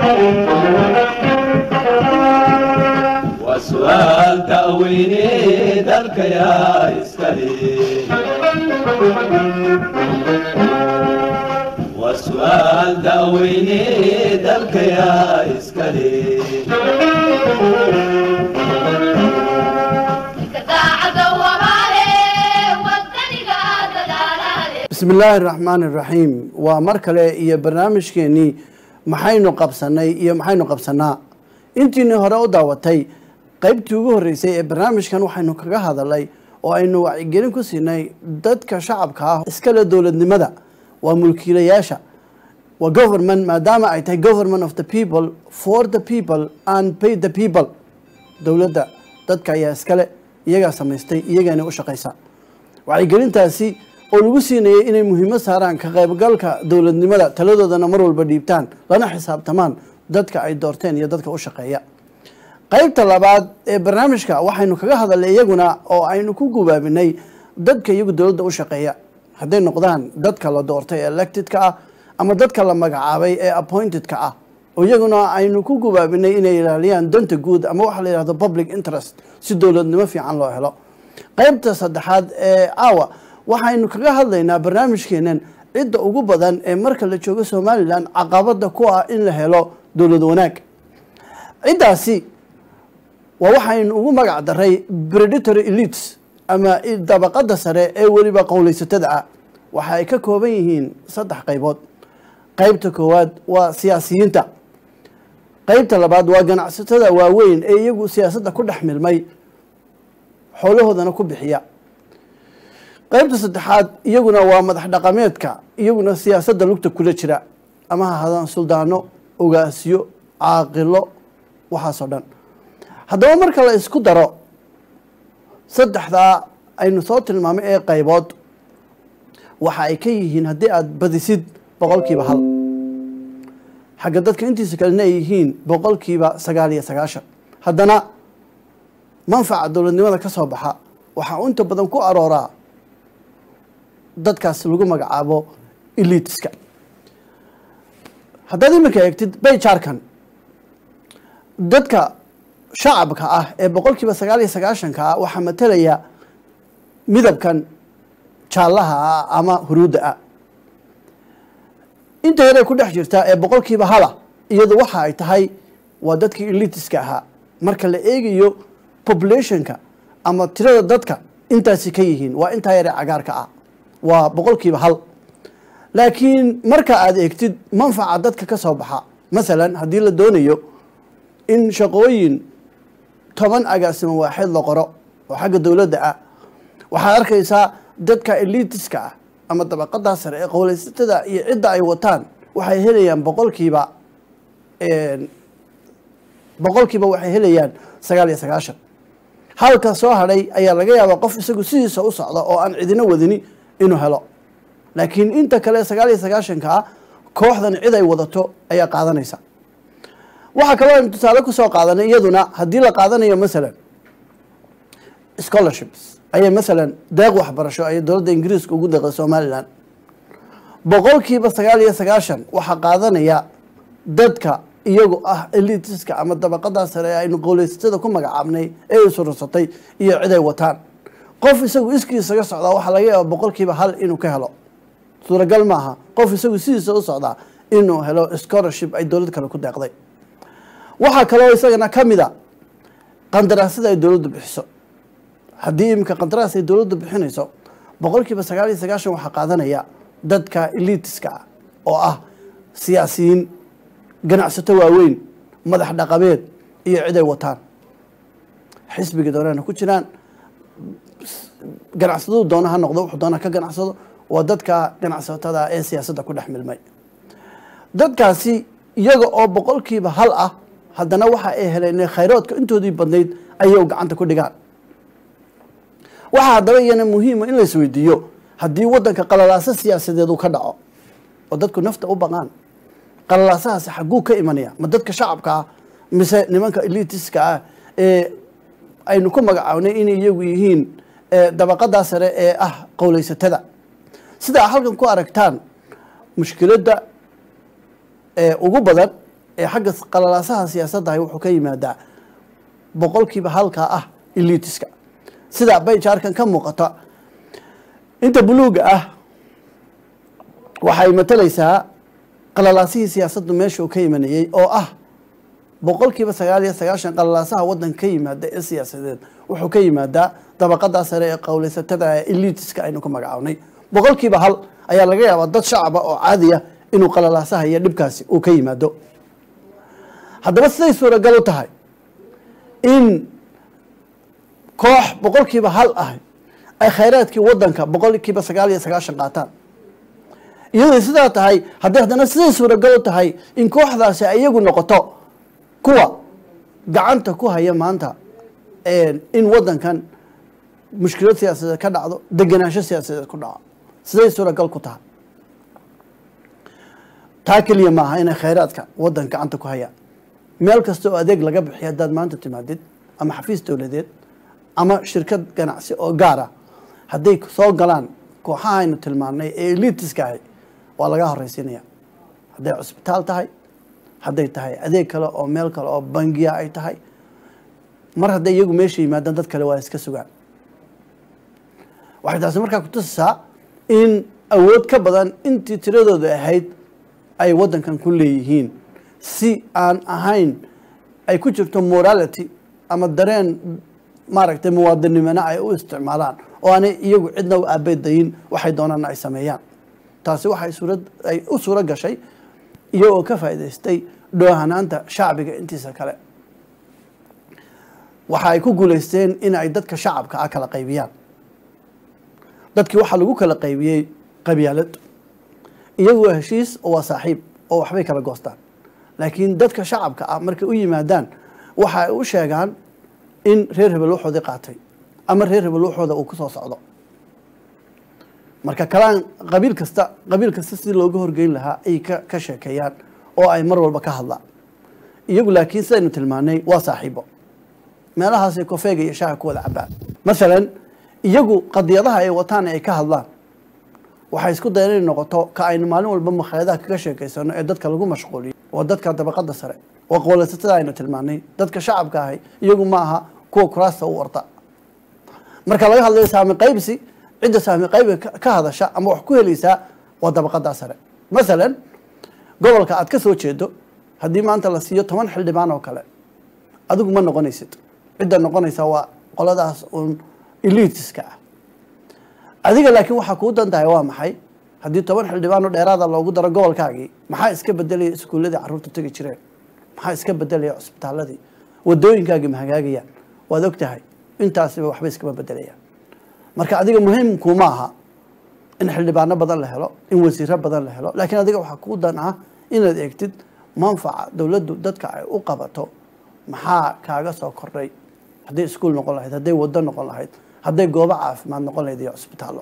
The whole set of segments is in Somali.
وسؤال تأويني ذلك يا إسكالي وسؤال تأويني ذلك يا إسكالي bismi illaahi raxmaani raxiim waa mar kale iyo barnaamijkeenii maxaynu qabsanay iyo maxaynu qabsanaa intiinii hore u daawatay qeybtii ugu horreysay ee barnaamijkan waxaynu kaga hadalay oo aynu wacyigelin ku siinay dadka shacabka ah iskale dowladnimada waa mulkiilayaasha waa government maadaama ay tahay government of the people for the people and pay the people dowladda dadka ayaa iskale iyagaa samaystay iyagaana u shaqaysa wacyigelintaasi oo lagu siinayay inay muhiimad saaraan ka qaybgalka dowladnimada taladoodana mar walba dhiibtaan lana xisaabtamaan dadka ay doorteen iyo dadka u shaqeeya qaybta labaad ee barnaamijka waxaynu kaga hadalnay iyaguna oo aynu ku gubaabinay dadka iyagu dowladda u shaqeeya hadday noqdaan dadka la doortay ee electedka ah ama dadka la magacaabay ee appointedka ah oo iyaguna aynu ku gubaabinay inay ilaaliyaan danta guud ama waxa la yihahdo public interest si dowladnimo fiican loo helo qaybta saddexaad ee caawa waxaynu kaga hadlaynaa barnaamijkeenan cidda ugu badan ee marka la joogo somalilan caqabada ku ah in la helo dowlad wanaag ciddaasi waa waxaynu ugu magac daray predatory elites ama dabaqada sare ee weliba qowleysatada ah waxa ay ka kooban yihiin saddex qaybood qaybta koowaad waa siyaasiyiinta qaybta labaad waa ganacsatada waaweyn ee iyagu siyaasadda ku dhex milmay xoolahoodana ku bixiya qaybta saddexaad iyaguna waa madax dhaqameedka iyaguna siyaasadda lugta kula jira ama ha hadaan suldaano ogaasiyo caaqilo waxaasoo dhan haddaba marka la isku daro saddexdaa aynu soo tilmaamay ee qaybood waxa ay ka yihiin haddii aada badisid boqolkiiba hal xagga dadka intiisa kalena ay yihiin boqolkiiba sagaal iyo sagaashan haddana manfaca dowladnimada ka soo baxa waxaa inta badan ku arooraa dadkaas lagu magacaabo elitiska haddaad iminka eegtid bayjarkan dadka shacabka ah ee boqolkiiba sagaal iyo sagaashanka ah waxaa matalaya midabkan jaallaha ah ama huruudda ah inta yare ku dhex jirta ee boqolkiiba hala iyadu waxa ay tahay waa dadkii elitiska ahaa marka la eegayo populationka ama tirada dadka intaasi ka yihiin waa intaa yare cagaarka ah waa boqolkiiba hal laakiin marka aada eegtid manfaca dadka ka soo baxa masalan haddii la doonayo in shaqooyin toban agaasimo waaxeed la qoro oo xagga dowladda ah waxaad arkaysaa dadka elitiska ah ama dabaqadaa sare ee qowleysatada iyo cidda ay wataan waxay helayaan boqolkiiba boqolkiiba waxay helayaan sagaal iyo sagaashan halka soo hadhay ayaa laga yaabaa qof isagu sidiisa u socda oo aan cidina wadini inuu helo laakiin inta kale sagaal iyo sagaashanka ah kooxdan cid ay wadato ayaa qaadanaysa waxaa kaloo aynu tusaale kusoo qaadanay iyaduna haddii la qaadanayo masalan scholarships ayay masalan deeq waxbarasho ayay dowladda ingiriiska ugu deeqday somalilan boqolkiiba sagaal iyo sagaashan waxaa qaadanaya dadka iyagu ah elitiska ama dabaqadaa sare ee aynu qowleysatada ku magacaabnay ee isurursatay iyo cid ay wataan qof isagu iskiisaga socdaa waxaa laga yaaba boqolkiiba hal inuu ka helo suuragal maaha qof isagu sidiisa u socdaa inuu helo scholarship ay dowlad kale ku deeqday waxaa kaloo isagana ka mid a qandaraasada ay dowladdu bixiso haddii iminka qandaraas ay dowladdu bixinayso boqolkiiba sagaal iyo sagaashan waxaa qaadanaya dadka elitiska ah oo ah siyaasiyiin ganacsato waaweyn madax dhaqameed iyo cid ay wataan xisbiga doonana ku jiraan ganacsatadu doona ha noqdo wuxuu doona ka ganacsado waa dadka ganacsatada ee siyaasadda ku dhex milmay dadkaasi iyaga oo boqolkiiba hal ah haddana waxa ay heleen khayraadka intoodii badnayd ayay gacanta ku dhigaan waxaa haddaba iyana muhiima in la isweydiiyo haddii waddanka qalalaaso siyaasadeed uu ka dhaco oo dadku nafta u baqaan qalalaasahaasi xagguu ka imanaya ma dadka shacabka ah mise nimanka elitiska ah ee aynu ku magacaabnay inay iyagu yihiin dabaqadaa sare ee ah qowleysatada sidaa halkan ku aragtaan mushkiladda ugu badan ee xagga qalalaasaha siyaasaddahay wuxuu ka yimaadaa boqolkiiba halkaa ah elitiska sida bayjaarkan ka muuqata inta buluuga ah waxay matalaysaa qalalaasihii siyaasaddu meesha uu ka imanayey oo ah boqolkiiba sagaal iyo sagaashan qalalaasaha waddanka ka yimaada ee siyaasadeed wuxuu ka yimaadaa dabaqadaa sare ee qowleysatada ee elitiska aynu ku magacawnay boqolkiiba hal ayaa laga yaabaa dad shacaba oo caadiya inuu qalalaasaha iyo dhibkaasi uu ka yimaado haddaba siday suuragal u tahay in koox boqolkiiba hal ah ay khayraadkii waddanka boqolkiiba sagaal iyo sagaashan qaataan iyaday sidaa tahay haddii haddana siday suuragal u tahay in kooxdaasi ay iyagu noqoto kuwa gacanta ku haya maanta in waddankan mushkilad siyaasadeed ka dhacdo degenaansho siyaasadeed ku dhaco siday suuragal ku tahay taa keliya maaha inay khayraadka waddan gacanta ku hayaan meel kasta oo adeeg laga bixiyo haddaad maanta timaadid ama xafiis dowladeed ama shirkad ganacsi oo gaara hadday soo galaan kooxaha aynu tilmaanay ee elitiska ahi waa laga horreysiinaya hadday cusbitaal tahay hadday tahay adeeg kale oo meel kale oo bangiya ay tahay mar hadday iyagu meesha yimaadaan dad kale waa iska sugaan waxay taasi markaa kutusisaa in awood ka badan intii tiradooda ahayd ay waddankan ku leeyihiin si aan ahayn ay ku jirto morality ama dareen maaragtay muwaadinimona ay u isticmaalaan oo aanay iyagu cidna u aabedayin waxay doonaana ay sameeyaan taasi waxay suurad ay u suuro gashay iyagoo ka faa'idaystay dhoohanaanta shacbiga intiisa kale waxa ay ku guulaysteen in ay dadka shacabka ah kala qaybiyaan dadkii waxaa lagu kala qaybiyey qabyaalad iyagu waa heshiis oo waa saaxiib oo waxbay kala goostaan laakiin dadka shacabka ah markay u yimaadaan waxa ay u sheegaan in reer hebel waxoodii qaatay ama reer hebel waxooda uu ku soo socdo marka kalaan qabiil kasta qabiil kasta sidii looga horgeyn lahaa ay ka ka sheekeeyaan oo ay mar walba ka hadlaan iyagu laakiin sidaynu tilmaanay waa saaxiibo meelahaasay kofeega iyo shaaha ku wada cabaan masalan iyagu qadiyadaha ay wataan ay ka hadlaan waxay isku dayan inay noqoto ka aynu maalin walba makhaayadaha kaga sheekaysano ee dadka lagu mashquuliyo waa dadka dabaqada sare waa qowlaysatada aynu tilmaanay dadka shacabka ahay iyagu ma aha kuwa kuraasta u warta marka laga hadlayo saami qaybsi cidda saami qaybi ka hadasha ama wax ku helaysaa waa dabaqadaa sare masalan gobolka aad ka soo jeedo haddii maanta la siiyo toban xildhibaan oo kale adigu ma noqonaysid cidda noqonaysa waa qoladaas uun elitiska ah adiga laakiin waxaa kuu dan tahay waa maxay haddii toban xildhibaanoo dheeraada loogu daro gobolkaagii maxaa iska bedelaya iskuulladii carruurta tegi jireen maxaa iska bedelaya cusbitaaladii wadooyinkaagii ma hagaagayaan waad og tahay intaasiba waxba iskama bedelayaan marka adiga muhiimkuma aha in xildhibaano badan la helo in wasiiro badan la helo laakiin adiga waxaa kuu dan ah inaad eegtid manfaca dowladdu dadka ay u qabato maxaa kaaga soo kordhay hadday iskuul noqon lahayd hadday waddo noqon lahayd hadday goobo caafimaad noqon lahayd iyo cusbitaallo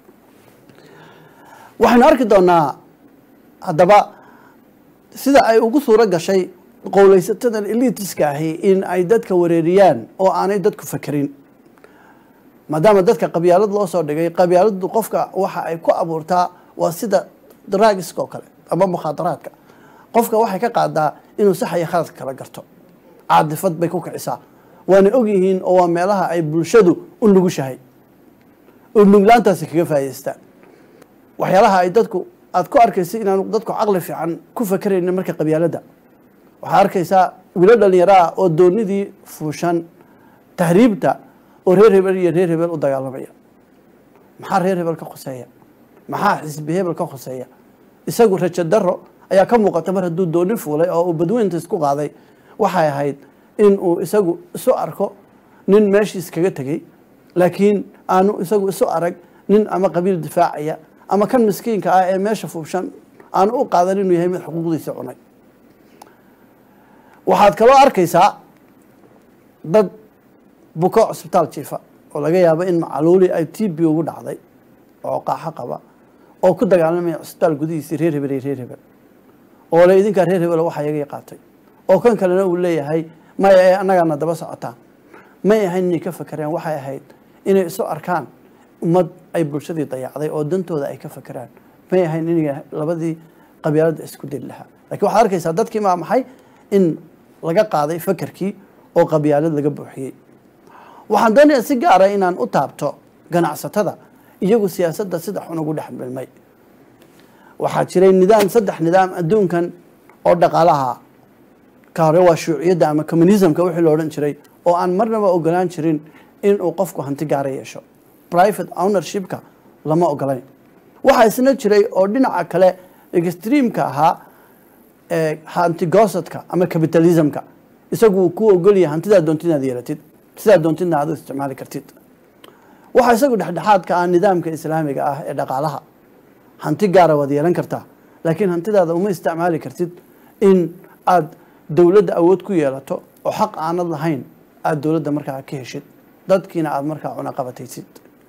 waxaynu arki doonaa haddaba sida ay ugu suuro gashay qowleysatadan elitiska ahi in ay dadka wareeriyaan oo aanay dadku fakerin maadaama dadka qabyaalad loo soo dhigay qabyaaladu qofka waxa ay ku abuurtaa waa sida dragiska oo kale ama mukhaadaraadka qofka waxay ka qaadaa inuu sax iyo khaladka kala garto caadifad bay ku kicisaa waana ogyihiin oo waa meelaha ay bulshadu u nugushahay oo nuglaantaasi kaga faa'idaystaan waxyaalaha ay dadku aada ku arkaysa inaanu dadku caqli fiican ku fakeraynin marka qabyaaladda waxaa arkaysaa wilo dhalinyaro ah oo doonidii fuushan tahriibta oo reer hebel iyo reer hebel u dagaalamaya maxaa reer hebel ka khoseeya maxaa xisbi hebel ka khoseeya isagu rajo daro ayaa ka muuqata mar hadduu dooni fuulay oo uu badweynta isku qaaday waxay ahayd in uu isagu isu arko nin meeshiis kaga tegey laakiin aanu isagu isu arag nin ama qabiil difaacaya ama kan miskiinka ah ee meesha fuubshan aanu u qaadan inuu yahay mid xuquuqdiisa cunay waxaad kaloo arkaysaa dad buko cusbitaal jiifa oo laga yaabo in macaluuli ay t b ugu dhacday oo qaaxo qaba oo ku dagaalamaya cusbitaal gudihiisii reer hebel iyo reer hebel oo le idinkaa reer hebel waxaa iyaga qaatay oo kan kalena uu leeyahay may ay annagaana daba socotaan may ahayn inay ka fakeraan waxay ahayd inay isu arkaan ummad ay bulshadii dayacday oo dantooda ay ka fakeraan may ahayn inay labadii qabyaaladda isku deli lahaa lakiin waxaad arkaysaa dadkii maa maxay in laga qaaday fakerkii oo qabyaalad laga buuxiyey waxaan doonayaa si gaara inaan u taabto ganacsatada iyagu siyaasadda sida xun ugu dhex milmay waxaa jiray nidaam saddex nidaam adduunkan oo dhaqaalaha ka hore waa shuuciyadda ama communismka wixii la odhan jiray oo aan marnaba ogolaan jirin inuu qofku hanti gaara yeesho private ownershipka lama ogolayn waxaa isna jiray oo dhinaca kale extreamka ahaa ee hantigosadka ama capitalismka isagu uu ku ogolyahay hantidaa doontid inaad yeelatid sidaa doontidna aad u isticmaali kartid waxaa isagu dhexdhexaadka ah nidaamka islaamiga ah ee dhaqaalaha hanti gaara waad yeelan kartaa laakiin hantidaada uma isticmaali kartid in aad dowladda awood ku yeelato oo xaq aanad lahayn aada dowladda markaa ka heshid dadkiina aada markaa cunaqabataysid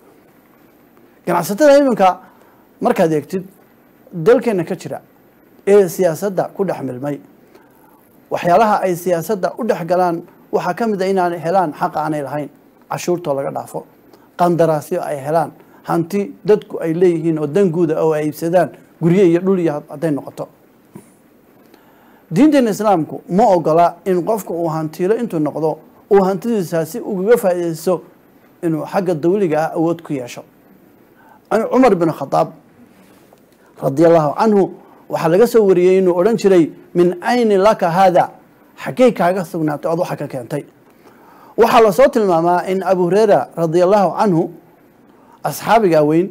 ganacsatada iminka markaad eegtid dalkeena ka jira ee siyaasadda ku dhex milmay waxyaalaha ay siyaasadda u dhex galaan waxaa ka mid a inaanay helaan xaq aanay lahayn cashuurtoo laga dhaafo qandaraasyo ay helaan hanti dadku ay leeyihiin oo danguuda oo ay iibsadaan gurye iyo dhul iyo hadday noqoto diinteena islaamku ma ogola in qofka uu hantiilo intuu noqdo uu hantidiisa si ugaga faa'iidaysto inuu xagga dawliga ah awood ku yeesho cumar bin khadaab radi allahu canhu waxaa laga soo wariyey inuu odhan jiray min ayni laka haada xaggey kaaga sugnaatay ood waxa ka keentay waxaa lasoo tilmaamaa in abu hureyra radi allahu canhu asxaabiga weyn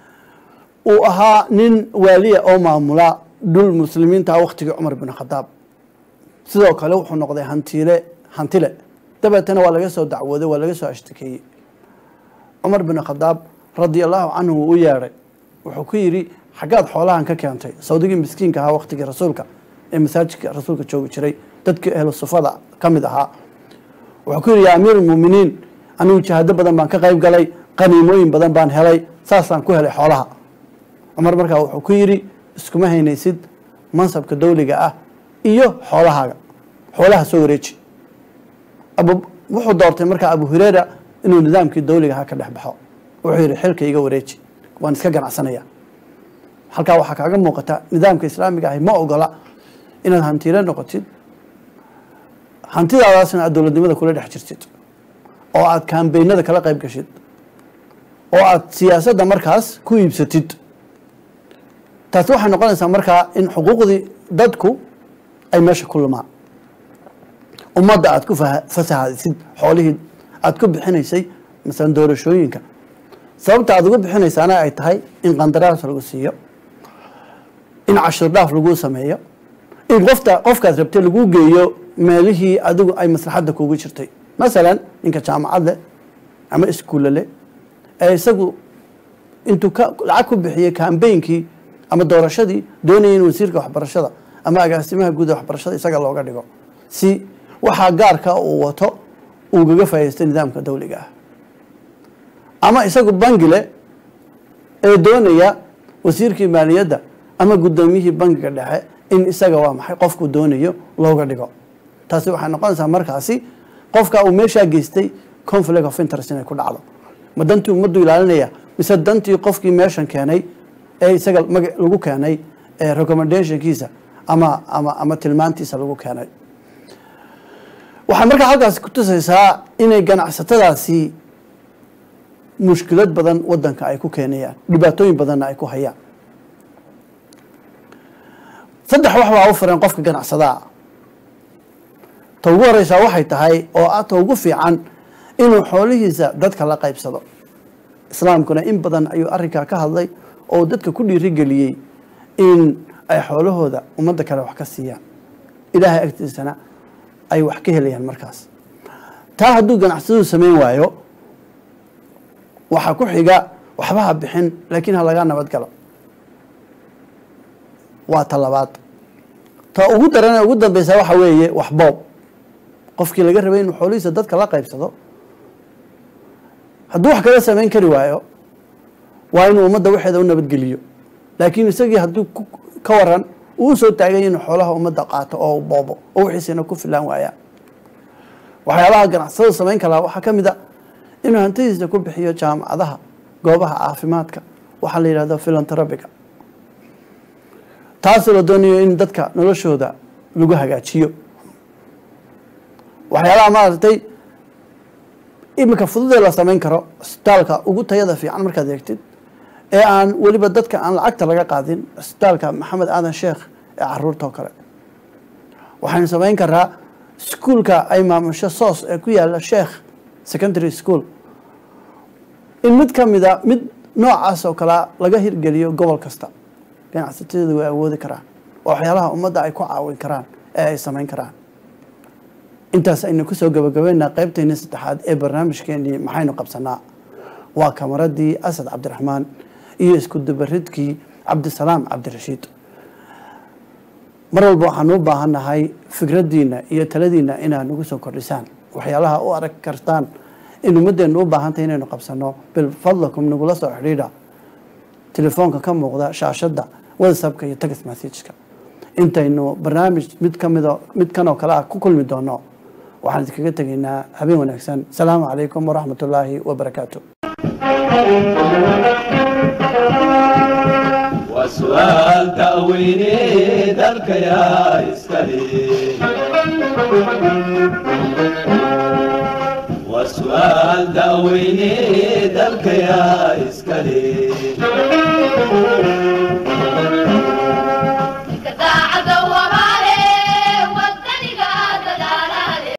uu ahaa nin waaliya oo maamula dhul muslimiinta waktigii cumar bin khadaab sidoo kale wuxuu noqday hantiile hantile dabeetana waa laga soo dacwooday waa laga soo ashtakeeyey cumar bin khadaab radi allahu canhu wuu u yeedhay wuxuu ku yidhi xaggaad xoolahan ka keentay sawdigii miskiinka ahaa waktigii rasuulka ee masaajidka rasuulka joogi jiray dadkii ehlu sufada ka mid ahaa wuxuu ku yidhi yaa amiir almuuminiin anigu jihaado badan baan ka qayb galay qaniimooyin badan baan helay saasaan ku helay xoolaha cumar markaa wuxuu ku yidhi iskuma haynaysid mansabka dawliga ah iyo xoolahaaga xoolaha soo wareeji wuxuu doortay markaa abu hureyra inuu nidaamkii dawliga ahaa ka dhex baxo wuxuu yidhi xilka iga wareeji waan iska ganacsanaya halkaa waxaa kaaga muuqata nidaamka islaamiga ahi ma ogola inaad hantiile noqotid hantidaadaasna aad dowladnimada kula dhex jirtid oo aad kambeynada kala qayb gashid oo aad siyaasadda markaas ku iibsatid taasi waxay noqonaysaa markaa in xuquuqdii dadku ay meesha ku lumaan ummadda aad ku fasahadisid xoolihii aad ku bixinaysay masalan doorashooyinka sababta aad ugu bixinaysaana ay tahay in qandaraas lagu siiyo in cashir dhaaf laguu sameeyo in qofta qofkaad rabtay laguu geeyo meelihii adigu ay maslaxadda kugu jirtay masalan ninka jaamacad leh ama iskuulle leh ee isagu intuu ka lacag ku bixiyey kambeynkii ama doorashadii doonaya in wasiirka waxbarashada ama agaasimaha guud ee waxbarashada isaga looga dhigo si waxaa gaarka uu wato uu gaga faa'idaystay nidaamka dawliga ah ama isagu bangile ee doonaya wasiirkii maaliyadda ama guddoomiyihii bangiga dhexe in isaga waa maxay qofku doonayo looga dhigo taasi waxay noqonaysaa markaasi qofka uu meeshaa geystay conflict of interest inay ku dhacdo ma dantii ummaddu ilaalinaya mise dantii qofkii meeshan keenay ee isaga maga lagu keenay ee recommendationkiisa ama ama ama tilmaantiisa lagu keenay waxay markaa halkaasi ku tusaysaa inay ganacsatadaasi mushkilad badan wadanka ay ku keenayaan dhibaatooyin badanna ay ku hayaan saddex wax baa u firan qofka ganacsadaa ta ugu horeysaa waxay tahay oo ah ta ugu fiican inuu xoolihiisa dadka la qaybsado islaamkuna in badan ayuu arrinkaa ka hadlay oo dadka ku dhiirigeliyey in ay xoolahooda ummadda kale wax ka siiyaan ilaahay agtiisana ay wax ka helayaan markaas taa hadduu ganacsadu samayn waayo waxaa ku xiga waxba ha bixin laakiin ha lagaa nabad galo waa ta labaad ta ugu daran ugu dambeysa waxa weeye wax boob qofkii laga rabay inuu xoolihiisa dadka la qaybsado hadduu wax kala samayn kari waayo waa inuu ummadda waxeeda u nabadgeliyo laakiin isagii hadduu ka waran uu usoo taagay inuu xoolaha ummadda qaato oo u boobo oo wixiisina ku filaan waaya waxyaabaha ganacsada samayn kalaa waxaa ka mid a inuu hantidiisa ku bixiyo jaamacadaha goobaha caafimaadka waxaa la yidhahdo philanthropiga taasoo la doonayo in dadka noloshooda lagu hagaajiyo waxyaalaha maaragtay iminka fududee la samayn karo isbitaalka ugu tayada fiican markaad eegtid ee aan weliba dadka aan lacagta laga qaadin isbitaalka maxamed aadan sheekh ee caruurta oo kale waxaynu samayn karaa iskuulka ay maamusho soos ee ku yaala sheekh secondary school in mid ka mida mid noocaas oo kalea laga hirgeliyo gobol kasta ganacsatada way awoodi karaan waa waxyaalaha ummadda ay ku caawin karaan ee ay samayn karaan intaas aynu kusoo gabagabeynaa qeybteennii saddexaad ee barnaamijkeenii maxaynu qabsanaa waa kamaradii asad cabdiraxmaan iyo isku dubaridkii cabdisalaam cabdirashiid mar walba waxaan u baahannahay fikraddiina iyo taladiina inaad nagu soo kordhisaan waxyaalaha u arag kartaan in ummaddeenu u baahantahay inaynu qabsano bilfadlakum nagula soo xidhiidha telefoonka ka muuqda shaashadda whatsappka iyo text messageka intaynu barnaamij mid kamida mid kan oo kale ah ku kulmi doono waxaan idinkaga tegaynaa habeen wanaagsan asalaamu calaykum waraxmat ullaahi wabarakaatu وسؤال تأويني ذلك يا إسكالي وسؤال تأويني ذلك يا إسكالي